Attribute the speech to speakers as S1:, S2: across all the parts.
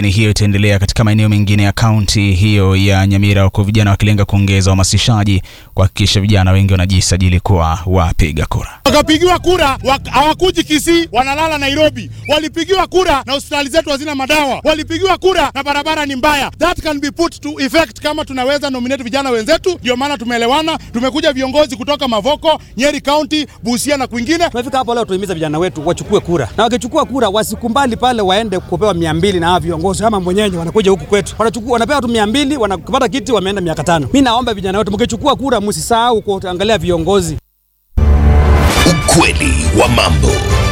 S1: Kampeni hiyo itaendelea katika maeneo mengine ya kaunti hiyo ya Nyamira, huku vijana wakilenga kuongeza uhamasishaji kuhakikisha vijana wengi wanajisajili kuwa wapiga kura.
S2: Wakapigiwa kura wak- hawakuji Kisii, wanalala Nairobi. Walipigiwa kura na hospitali zetu hazina madawa. Walipigiwa kura na barabara ni mbaya. That can be put to effect kama tunaweza nominate vijana wenzetu. Ndio maana tumeelewana, tumekuja viongozi kutoka Mavoko, Nyeri County, Busia na kwingine.
S3: Tumefika hapo leo tuhimiza vijana wetu wachukue kura, na wakichukua kura wasikumbali pale waende kupewa mia mbili na hawa viongozi kama mwenyenye wanakuja huku kwetu, wanachukua wanapewa tu mia mbili wanapata kiti, wameenda miaka tano. Mi naomba vijana wetu mkichukua kura, msisahau kuangalia viongozi.
S4: Ukweli wa mambo.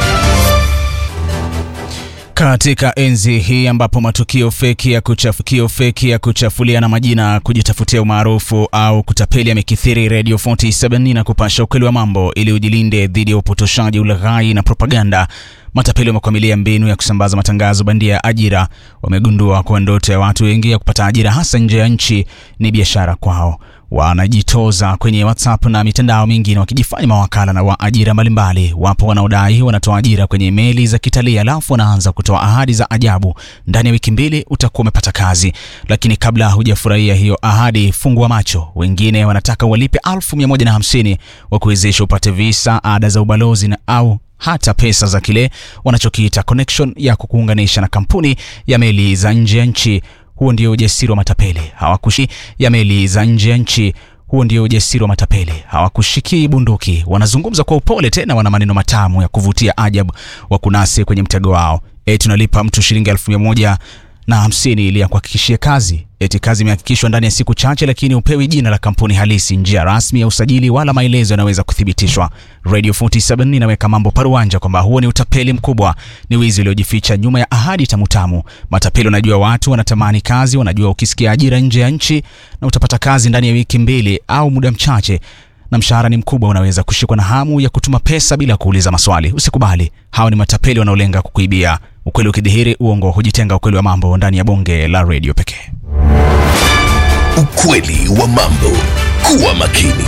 S1: Katika enzi hii ambapo matukio feki ya kuchafukio feki ya kuchafuliana majina, kujitafutia umaarufu au kutapeli yamekithiri, Radio 47 na kupasha ukweli wa mambo ili ujilinde dhidi ya upotoshaji, ulaghai na propaganda. Matapeli wamekwamilia mbinu ya kusambaza matangazo bandia ya ajira. Wamegundua kuwa ndoto ya watu wengi ya kupata ajira hasa nje ya nchi ni biashara kwao. Wanajitoza kwenye WhatsApp na mitandao mingine wakijifanya mawakala na wa ajira mbalimbali. Wapo wanaodai wanatoa ajira kwenye meli za kitalii, alafu wanaanza kutoa ahadi za ajabu, ndani ya wiki mbili utakuwa umepata kazi. Lakini kabla hujafurahia hiyo ahadi, fungua macho. Wengine wanataka walipe elfu mia moja na hamsini wakuwezesha upate visa, ada za ubalozi na au hata pesa za kile wanachokiita connection ya kukuunganisha na kampuni ya meli za nje ya nchi. Huo ndio ujasiri wa matapeli, hawakushi ya meli za nje ya nchi. Huo ndio ujasiri wa matapeli, hawakushikii bunduki, wanazungumza kwa upole, tena wana maneno matamu ya kuvutia ajabu, wakunase kwenye mtego wao. E, tunalipa mtu shilingi elfu mia moja na hamsini ili akuhakikishie kazi. Eti kazi imehakikishwa ndani ya siku chache, lakini upewi jina la kampuni halisi, njia rasmi ya usajili, wala maelezo yanaweza kuthibitishwa. Radio 47 inaweka mambo paruanja kwamba huo ni utapeli mkubwa, ni wizi uliojificha nyuma ya ahadi tamutamu. Matapeli wanajua watu wanatamani kazi, wanajua ukisikia ajira nje ya nchi na utapata kazi ndani ya wiki mbili au muda mchache na mshahara ni mkubwa, unaweza kushikwa na hamu ya kutuma pesa bila kuuliza maswali. Usikubali, hawa ni matapeli wanaolenga kukuibia. Ukweli ukidhihiri, uongo hujitenga. Ukweli wa mambo ndani ya bonge la redio pekee.
S4: Ukweli wa mambo. Kuwa makini.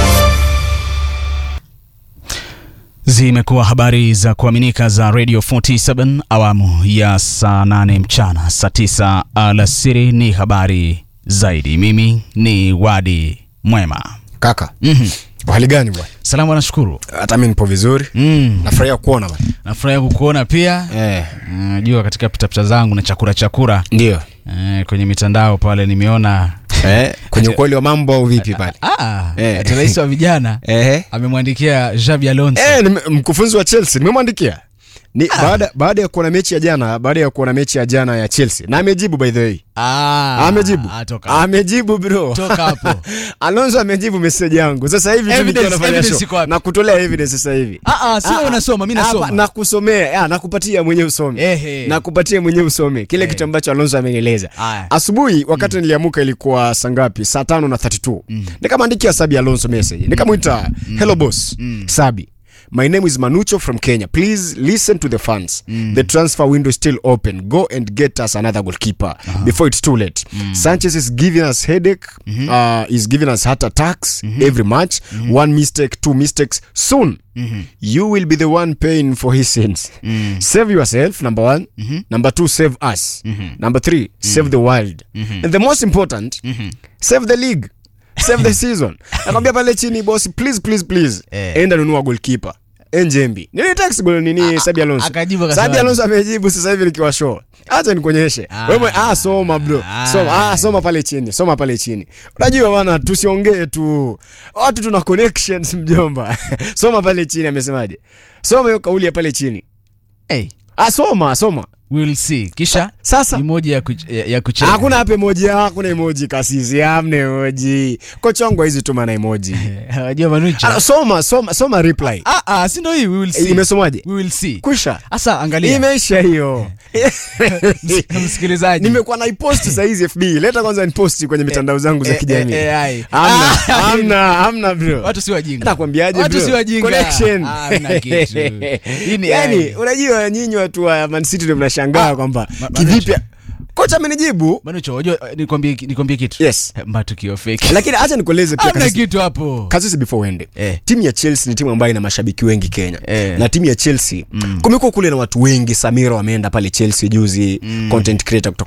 S1: Zimekuwa habari za kuaminika za Radio 47 awamu ya saa 8 mchana, saa 9 alasiri ni habari zaidi. Mimi ni Wadi Mwema.
S5: Kaka,
S1: Mhm.
S5: hali gani bwana?
S1: Salamu, nashukuru.
S5: Hata mimi nipo vizuri.
S1: Mm.
S5: Nafurahia kuona bwana.
S1: Nafurahi kukuona pia.
S5: Eh,
S1: Najua katika pitapita zangu na chakura chakura
S5: ndio.
S1: eh, kwenye mitandao pale nimeona
S5: Eh, kwenye ukweli wa mambo au vipi pale?
S1: ah,
S5: Eh.
S1: ati rais wa vijana
S5: Eh.
S1: amemwandikia Xabi Alonso
S5: Eh, nime- mkufunzi wa Chelsea nimemwandikia. Ni baada baada ya kuona mechi ya jana, baada ya kuona mechi ya jana ya Chelsea. Na amejibu by the way.
S1: ah,
S5: Amejibu.
S1: ah, toka.
S5: Amejibu bro.
S1: Toka hapo.
S5: Alonso amejibu message yangu. Sasa hivi tu
S1: Evidence-
S5: nikiwa nafanya
S1: evidence
S5: show.
S1: iko wapi?
S5: Na kutolea evidence sasa hivi.
S1: Ah, ah, sio unasoma, mimi nasoma.
S5: Hapa, nakusomea, ah, nakupatia mwenyewe usome.
S1: Ehe.
S5: Nakupatia mwenyewe usome kile
S1: Eh.
S5: kitu ambacho Alonso ameeleza.
S1: Aya.
S5: Asubuhi wakati niliamuka ilikuwa saa ngapi? Saa tano na 32. Nikamwandikia Sabi Alonso message. Nikamwita, "Hello boss, Sabi. My name is Manucho from Kenya. Please listen to the fans. The transfer window is still open. Go and get us another goalkeeper before it's too late. Sanchez is giving us headache. Uh, is giving us heart attacks every match. One mistake, two mistakes. Soon, you will be the one paying for his sins. Save yourself, number one. Number two, save us. Number three, save the world. And the most important, save the league. Save the season. Nakwambia pale chini boss, please please please.
S1: Eh.
S5: Enda nunua goalkeeper. Enjembi. Nini text goal nini Sabi Alonso?
S1: akajibu akasema
S5: Sabi Alonso amejibu sasa hivi nikiwa show. Acha nikuonyeshe.
S1: Ah.
S5: Wewe ah soma bro.
S1: Ah.
S5: Soma ah soma pale chini. Soma pale chini. Unajua bwana tusiongee tu. Watu tuna connections mjomba. soma pale chini amesemaje? Soma hiyo kauli ya pale chini.
S1: hey,
S5: Ah soma soma.
S1: we'll see. Kisha
S5: Sasa
S1: emoji ya, kuch ya, ya kucheka.
S5: hakuna hapa emoji, hakuna emoji kasisi, hamna emoji. Kochongwa hizi tu maana emoji.
S1: Wajua Manucho.
S5: Ah, soma soma soma reply.
S1: Ah, ah, si ndio hii we will see.
S5: Eh, Imesomaje?
S1: We will see.
S5: Kwisha.
S1: Sasa angalia.
S5: Imeisha hiyo.
S1: Msikilizaji.
S5: Nimekuwa naipost saa hizi FB. Leta kwanza niposti kwenye mitandao zangu za
S1: eh,
S5: kijamii.
S1: eh, eh, ai.
S5: Hamna,
S1: Ah,
S5: hamna, hamna bro.
S1: Watu si wajinga.
S5: Nakwambiaje
S1: Watu
S5: bro?
S1: si wajinga.
S5: Connection.
S1: Ah, hamna kitu. Hii ni
S5: yani,
S1: ai.
S5: unajua nyinyi watu wa Man City ndio mnashangaa kwamba
S1: Ma-
S5: kivipi kocha amenijibu
S1: Manucho, wajua nikwambie nikwambie kitu.
S5: Yes.
S1: Matukio fake.
S5: lakini acha nikueleze pia
S1: Hamna
S5: kasisi,
S1: kitu hapo.
S5: kasisi before uende
S1: Eh.
S5: timu ya chelsea ni timu ambayo ina mashabiki wengi kenya
S1: Eh.
S5: na timu ya chelsea kumekuwa kule na watu wengi samira wameenda pale chelsea juzi content creator kutoka